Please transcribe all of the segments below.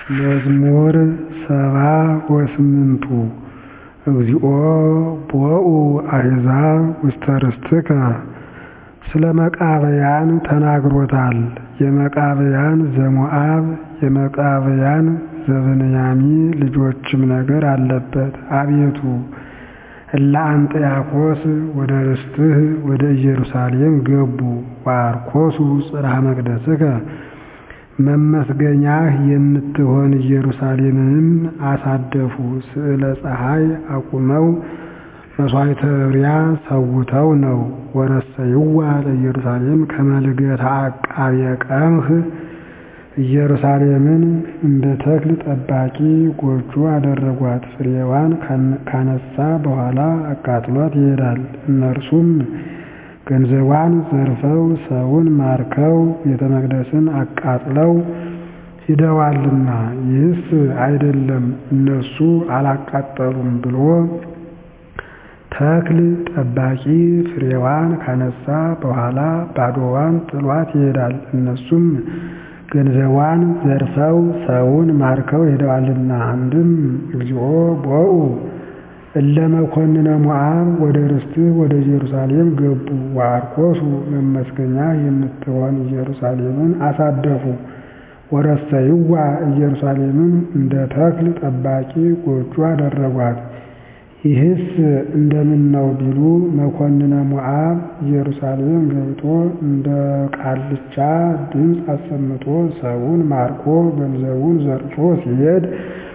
መዝሙር ሰባ ወስምንቱ እግዚኦ ቦኡ አሕዛብ ውስተ ርስትከ ስለ መቃብያን ተናግሮታል የመቃብያን ዘሞዓብ የመቃብያን ዘብንያሚ ልጆችም ነገር አለበት አቤቱ እለ አንጥያኮስ ወደ ርስትህ ወደ ኢየሩሳሌም ገቡ ወአርኮሱ ጽርሐ መቅደስከ መመስገኛህ የምትሆን ኢየሩሳሌምንም አሳደፉ ስዕለ ፀሐይ አቁመው መሥዋዕተ እርያ ሰውተው ነው ወረሰይዋ ለኢየሩሳሌም ከመ ልደታ አቃቤ ቀምህ ኢየሩሳሌምን እንደ ተክል ጠባቂ ጎጆ አደረጓት ፍሬዋን ካነሣ በኋላ አቃጥሏት ይሄዳል እነርሱም ገንዘቧን ዘርፈው ሰውን ማርከው ቤተ መቅደስን አቃጥለው ሂደዋልና ይህስ አይደለም እነሱ አላቃጠሉም ብሎ ተክል ጠባቂ ፍሬዋን ካነሣ በኋላ ባዶዋን ጥሏት ይሄዳል እነሱም ገንዘቧን ዘርፈው ሰውን ማርከው ሄደዋልና አንድም እግዚኦ ቦኡ እለ መኰንነ ሞዓብ ወደ ርስትህ ወደ ኢየሩሳሌም ገቡ ወአርኮሱ መመስገኛ የምትሆን ኢየሩሳሌምን አሳደፉ ወረሰይዋ ኢየሩሳሌምን እንደ ተክል ጠባቂ ጎጆ አደረጓት ይህስ እንደምነው ቢሉ መኰንነ ሞዓብ ኢየሩሳሌም ገብቶ እንደ ቃልቻ ድምፅ አሰምቶ ሰውን ማርኮ ገንዘቡን ዘርፎ ሲሄድ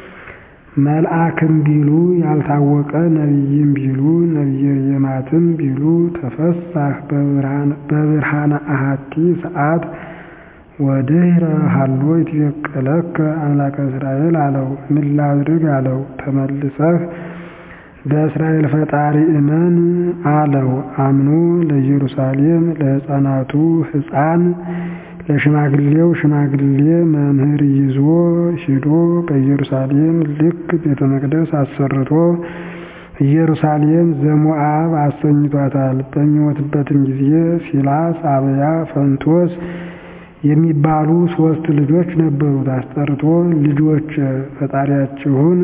መልአክም ቢሉ ያልታወቀ ነቢይም ቢሉ ነቢየ የማትም ቢሉ ተፈሳህ በብርሃነ አሐቲ ሰዓት ወድኅረ ሀሎ ይትበቀለከ አምላከ እስራኤል አለው ምን ላድርግ አለው ተመልሰህ በእስራኤል ፈጣሪ እመን አለው አምኖ ለኢየሩሳሌም ለሕፃናቱ ሕፃን ለሽማግሌው ሽማግሌ መምህር ይዞ ሂዶ በኢየሩሳሌም ልክ ቤተ መቅደስ አሰርቶ ኢየሩሳሌም ዘሞዓብ አሰኝቷታል። በሚሞትበትም ጊዜ ሲላስ፣ አብያ፣ ፈንቶስ የሚባሉ ሦስት ልጆች ነበሩት። አስጠርቶ ልጆች ፈጣሪያችሁን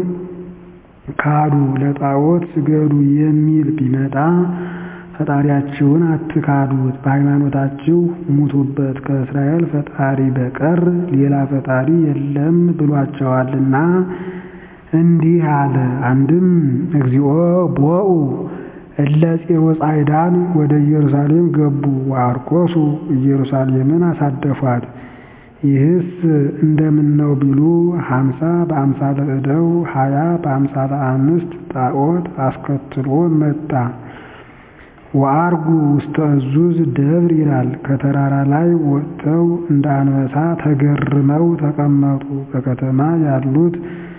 ካዱ፣ ለጣዖት ስገዱ የሚል ቢመጣ ፈጣሪያችሁን አትካዱት፣ በሃይማኖታችሁ ሙቱበት፣ ከእስራኤል ፈጣሪ በቀር ሌላ ፈጣሪ የለም ብሏቸዋልና እንዲህ አለ። አንድም እግዚኦ ቦኡ እለ ፂሮ ጻዕዳን ወደ ኢየሩሳሌም ገቡ ወአርኮሱ ኢየሩሳሌምን አሳደፏት። ይህስ እንደምነው ቢሉ ሀምሳ በአምሳለ እደው ሀያ በአምሳለ አንስት ጣዖት አስከትሎ መጣ። ወአርጉ ውስተ እዙዝ ደብር ይላል። ከተራራ ላይ ወጥተው እንደ አንበሳ ተገርመው ተቀመጡ። በከተማ ያሉት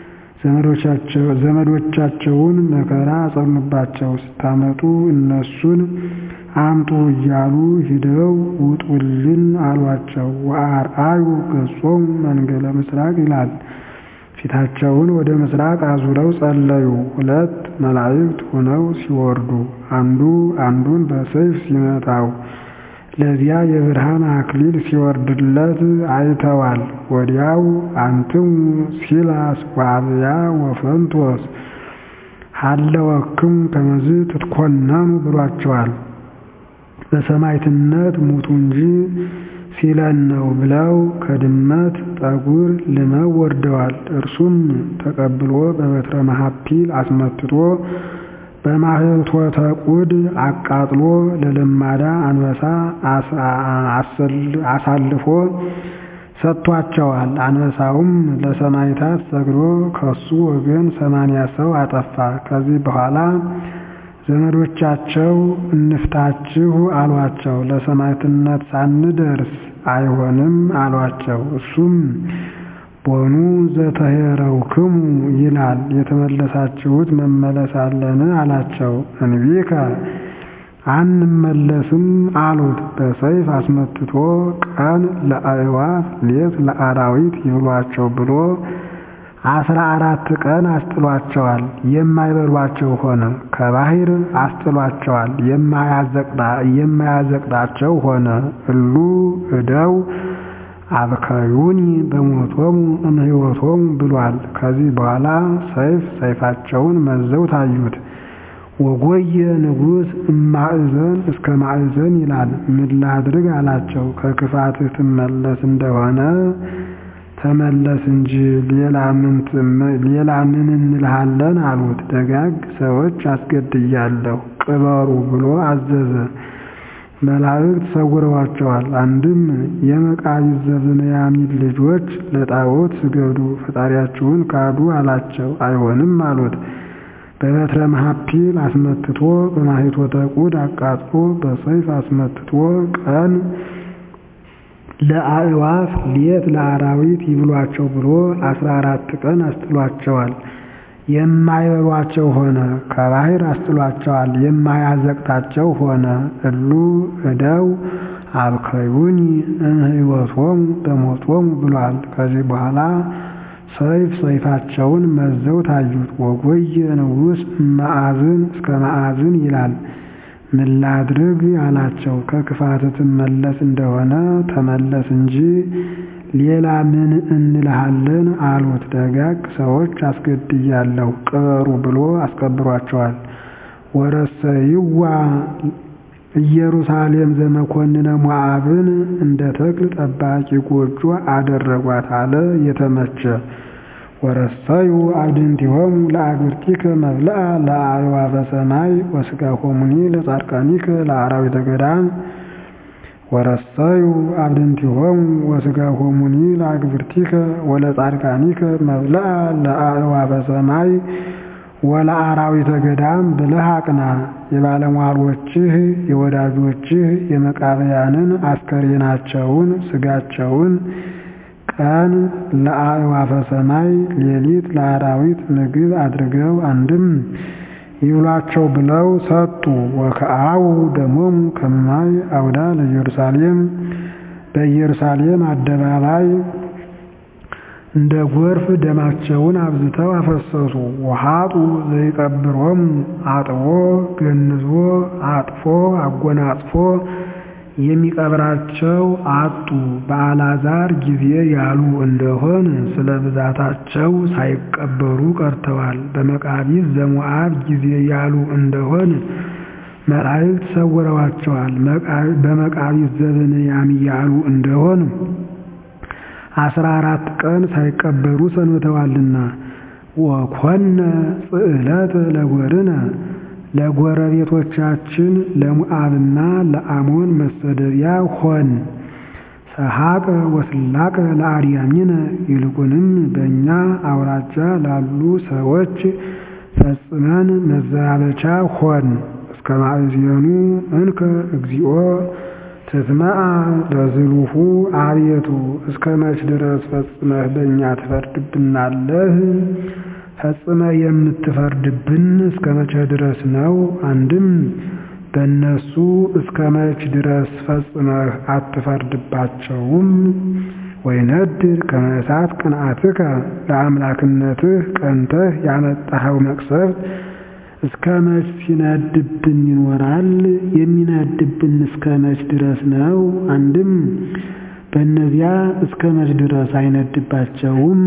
ዘመዶቻቸውን መከራ አጸኑባቸው። ስታመጡ እነሱን አምጡ እያሉ ሂደው ውጡልን አሏቸው። ወአርአዩ ገጾም መንገለ ምስራቅ ይላል። ፊታቸውን ወደ ምስራቅ አዙረው ጸለዩ። ሁለት መላእክት ሆነው ሲወርዱ አንዱ አንዱን በሰይፍ ሲመታው ለዚያ የብርሃን አክሊል ሲወርድለት አይተዋል። ወዲያው አንትሙ ሲላስ ወአብያ ወፈንቶስ ሀለወክሙ ከመዝ ትትኮነኑ ብሏቸዋል። በሰማዕትነት ሙቱ እንጂ ሲለን ነው ብለው ከድመት ጠጉር ልመው ወርደዋል። እርሱም ተቀብሎ በበትረ መሐፒል አስመትቶ በማኅቶተ ቁድ አቃጥሎ ለለማዳ አንበሳ አሳልፎ ሰጥቷቸዋል። አንበሳውም ለሰማዕታት ሰግዶ ከሱ ወገን ሰማንያ ሰው አጠፋ። ከዚህ በኋላ ዘመዶቻቸው እንፍታችሁ አሏቸው። ለሰማዕትነት ሳንደርስ አይሆንም አሏቸው። እሱም ቦኑ ዘተሄረውክሙ ይላል የተመለሳችሁት መመለስ አለን አላቸው። እንቢከ አንመለስም አሉት። በሰይፍ አስመትቶ ቀን ለአዕዋፍ ሌት ለአራዊት ይብሏቸው ብሎ አስራ አራት ቀን አስጥሏቸዋል። የማይበሏቸው ሆነ። ከባህር አስጥሏቸዋል። የማያዘቅጣቸው ሆነ። እሉ እደው አብከዩኒ በሞቶሙ እምሕይወቶሙ ብሏል። ከዚህ በኋላ ሰይፍ ሰይፋቸውን መዘው ታዩት። ወጎየ ንጉሥ እማእዘን እስከ ማእዘን ይላል። ምን ላድርግ አላቸው። ከክፋትህ ትመለስ እንደሆነ ተመለስ እንጂ ሌላ ምን እንልሃለን አሉት። ደጋግ ሰዎች አስገድያለሁ ቅበሩ ብሎ አዘዘ። መላእክት ሰውረዋቸዋል። አንድም የመቃቢስ ዘብንያሚን ልጆች ለጣዖት ስገዱ፣ ፈጣሪያችሁን ካዱ አላቸው። አይሆንም አሉት። በበትረ መሐፒል አስመትቶ በማኅቶተ ቁድ አቃጥሎ በሰይፍ አስመትቶ ቀን ለአዕዋፍ ሌት ለአራዊት ይብሏቸው ብሎ አስራ አራት ቀን አስጥሏቸዋል። የማይበሏቸው ሆነ። ከባህር አስጥሏቸዋል። የማያዘቅታቸው ሆነ። እሉ እደው አብከዩኒ እምሕይወቶሙ በሞቶሙ ብሏል። ከዚህ በኋላ ሰይፍ ሰይፋቸውን መዘው ታዩት። ወጎየ ንጉሥ እመአዝን እስከ መአዝን ይላል። ምን ላድርግ አላቸው። ከክፋት ትመለስ እንደሆነ ተመለስ እንጂ ሌላ ምን እንልሃለን አሉት። ደጋግ ሰዎች አስገድያለሁ ቅበሩ ብሎ አስቀብሯቸዋል። ወረሰይዋ ኢየሩሳሌም ዘመኮንነ ሞዓብን እንደ ተክል ጠባቂ ጎጆ አደረጓት አለ የተመቸ ወረሰዩ አብድንቲሆሙ ለአግብርቲከ መብልአ ለአዕዋፈ ሰማይ ወሥጋሆሙኒ ለጻድቃኒከ ለአራዊተ ገዳም ወረሰዩ አብድንቲሆሙ ወሥጋሆሙኒ ለአግብርቲከ ወለጻድቃኒከ መብልአ ለአዕዋፈ ሰማይ ወለአራዊተ ገዳም ብለህ አቅና። የባለሟሎችህ የወዳጆችህ የመቃብያንን አስከሬናቸውን ስጋቸውን ቀን ለአዕዋፈ ሰማይ ሌሊት ለአራዊት ምግብ አድርገው አንድም ይብሏቸው ብለው ሰጡ። ወከአው ደሞሙ ከማይ አውዳ ለኢየሩሳሌም በኢየሩሳሌም አደባባይ እንደ ጎርፍ ደማቸውን አብዝተው አፈሰሱ። ወሃጡ ዘይቀብሮሙ አጥቦ ገንዞ አጥፎ አጎናጽፎ የሚቀብራቸው አጡ። በአልዓዛር ጊዜ ያሉ እንደሆን ስለ ብዛታቸው ሳይቀበሩ ቀርተዋል። በመቃቢስ ዘሞዓብ ጊዜ ያሉ እንደሆን መላእክት ሰውረዋቸዋል። በመቃቢስ ዘብንያም ያሉ እንደሆን አስራ አራት ቀን ሳይቀበሩ ሰንብተዋልና። ወኮነ ጽዕለተ ለጎርነ ለጎረቤቶቻችን ለሞዓብና ለአሞን መሰደቢያ ሆን። ሰሐቀ ወስላቀ ለአርያሚነ ይልቁንም በእኛ አውራጃ ላሉ ሰዎች ፈጽመን መዘባበቻ ሆን። እስከ ማእዜኑ እንከ እግዚኦ ትትመአ ለዝሉሁ አቤቱ እስከ መች ድረስ ፈጽመህ በእኛ ትፈርድብናለህ? ፈጽመህ የምትፈርድብን እስከ መቼ ድረስ ነው? አንድም በእነሱ እስከ መች ድረስ ፈጽመህ አትፈርድባቸውም? ወይነድድ ከመ እሳት ቅንዓትከ ለአምላክነትህ ቀንተህ ያመጣኸው መቅሰፍት እስከ መች ሲነድብን ይኖራል? የሚነድብን እስከ መች ድረስ ነው? አንድም በእነዚያ እስከ መች ድረስ አይነድባቸውም?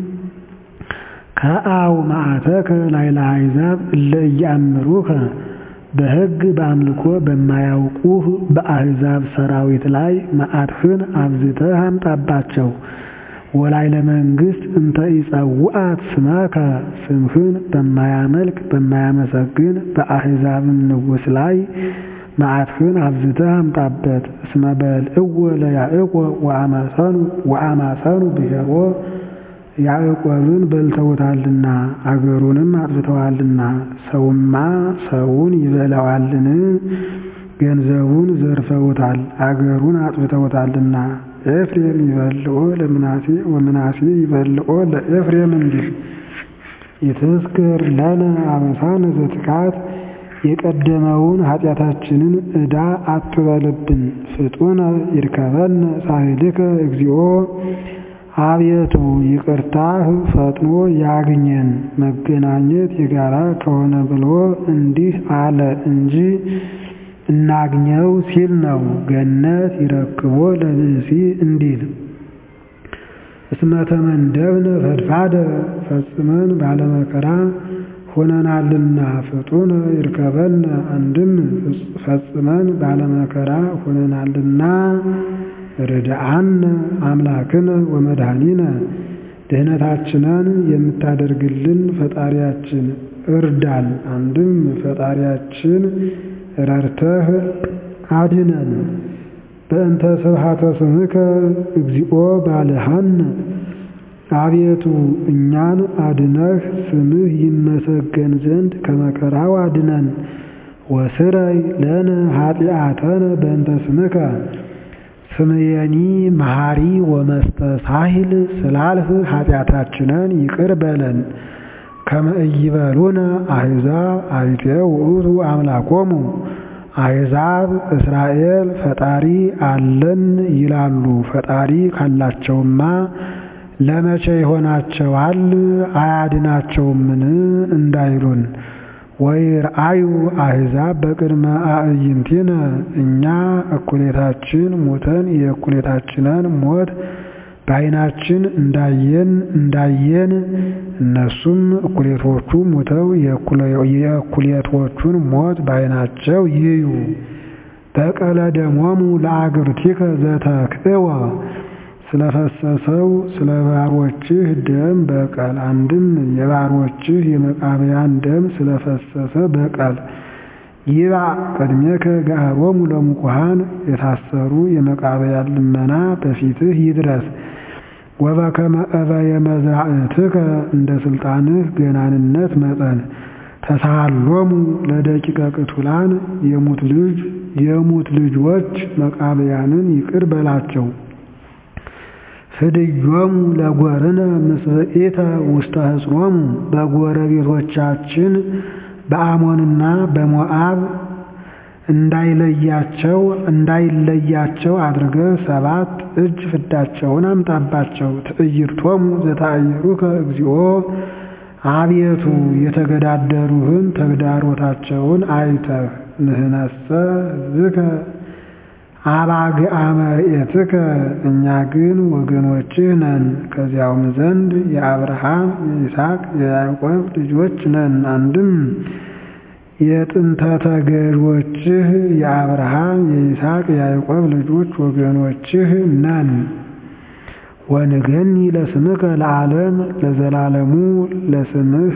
ከአው መዓተከ ላዕለ አሕዛብ እለ ኢየአምሩከ በሕግ በአምልኮ በማያውቁህ በአሕዛብ ሰራዊት ላይ መዓትህን አብዝተህ አምጣባቸው። ወላዕለ መንግሥት እንተ ኢጸውዐት ስመከ ስምህን በማያመልክ በማያመሰግን በአሕዛብም ንጉሥ ላይ መዓትህን አብዝተህ አምጣበት። እስመ በልዕዎ ለያዕቆብ ወአማሰኑ ብሔሮ ያዕቆብን በልተውታልና አገሩንም አጥፍተዋልና። ሰውማ ሰውን ይበላዋልን? ገንዘቡን ዘርፈውታል፣ አገሩን አጥፍተውታልና። ኤፍሬም ይበልዖ ለምናሴ ወምናሴ ይበልዖ ለኤፍሬም እንዲህ ይትዝክር ለነ አበሳነ ዘትካት የቀደመውን ኃጢአታችንን ዕዳ አትበልብን። ፍጡነ ይርከበነ ሳህልከ እግዚኦ አቤቱ ይቅርታህ ፈጥኖ ያግኘን። መገናኘት የጋራ ከሆነ ብሎ እንዲህ አለ እንጂ እናግኘው ሲል ነው። ገነት ይረክቦ ለብእሲ እንዲል እስመ ተመንደብነ ፈድፋደ ፈጽመን ባለመከራ ሆነናልና ፍጡነ ይርከበነ አንድም ፈጽመን ባለመከራ ሆነናልና ርድአነ አምላክነ ወመድኃኒነ ድህነታችንን የምታደርግልን ፈጣሪያችን እርዳን። አንድም ፈጣሪያችን ረድተህ አድነን። በእንተ ስብሐተ ስምከ እግዚኦ ባልሃነ አቤቱ እኛን አድነህ ስምህ ይመሰገን ዘንድ ከመከራው አድነን። ወስረይ ለነ ኃጢአተነ በእንተ ስምከ ስምየኒ መሐሪ ወመስተሳሂል ስላልህ ኃጢአታችንን ይቅር በለን። ከመ ኢይበሉነ አሕዛብ አይቴ ውእቱ አምላኮሙ አሕዛብ እስራኤል ፈጣሪ አለን ይላሉ። ፈጣሪ ካላቸውማ ለመቼ ይሆናቸዋል አያድናቸውምን እንዳይሉን። ወይርአዩ አሕዛብ በቅድመ አዕይንቲነ እኛ እኩሌታችን ሞተን የእኩሌታችንን ሞት በዓይናችን እንዳየን እንዳየን እነሱም እኩሌቶቹ ሞተው የእኩሌቶቹን ሞት በዓይናቸው ይዩ። በቀለ ደሞሙ ለአግብርቲከ ዘተክእወ ስለፈሰሰው ስለ ባሮችህ ደም በቀል። አንድም የባሮችህ የመቃብያን ደም ስለፈሰሰ በቀል። ይባ ቅድሜከ ገሃሮሙ ለሙቁሃን የታሰሩ የመቃብያን ልመና በፊትህ ይድረስ። ወበከመ እበየ መዛዕትከ እንደ ስልጣንህ ገናንነት መጠን ተሳሃሎሙ ለደቂቀ ቅቱላን የሙት ልጅ የሙት ልጆች መቃብያንን ይቅር በላቸው። ፍድዮሙ ለጎርነ ምስብኢተ ውስተ ሕጽሮሙ በጎረቤቶቻችን በአሞንና በሞዓብ እንዳይለያቸው እንዳይለያቸው አድርገህ ሰባት እጅ ፍዳቸውን አምጣባቸው። ትዕይርቶሙ ዘታዕይሩከ እግዚኦ አቤቱ የተገዳደሩህን ተግዳሮታቸውን አይተህ ንህነሰ ሕዝብከ አባግዓ መርኤትከ እኛ ግን ወገኖችህ ነን። ከዚያውም ዘንድ የአብርሃም የይስሐቅ የያዕቆብ ልጆች ነን። አንድም የጥንተ ተገዦችህ የአብርሃም የይስሐቅ የያዕቆብ ልጆች ወገኖችህ ነን። ወንገኒ ለስምከ ለዓለም ለዘላለሙ ለስምህ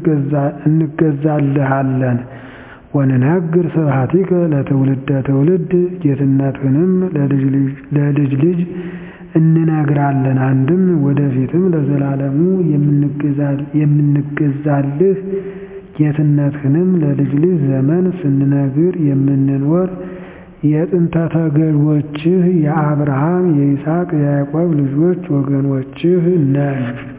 እንገዛልሃለን። ወንነግር ስብሐቲከ ለትውልደ ትውልድ ጌትነትህንም ለልጅ ልጅ እንነግራለን። አንድም ወደፊትም ለዘላለሙ የምንገዛልህ ጌትነትህንም ለልጅ ልጅ ዘመን ስንነግር የምንኖር የጥንተ ተገዦችህ የአብርሃም የይስሐቅ የያዕቆብ ልጆች ወገኖችህ ነን።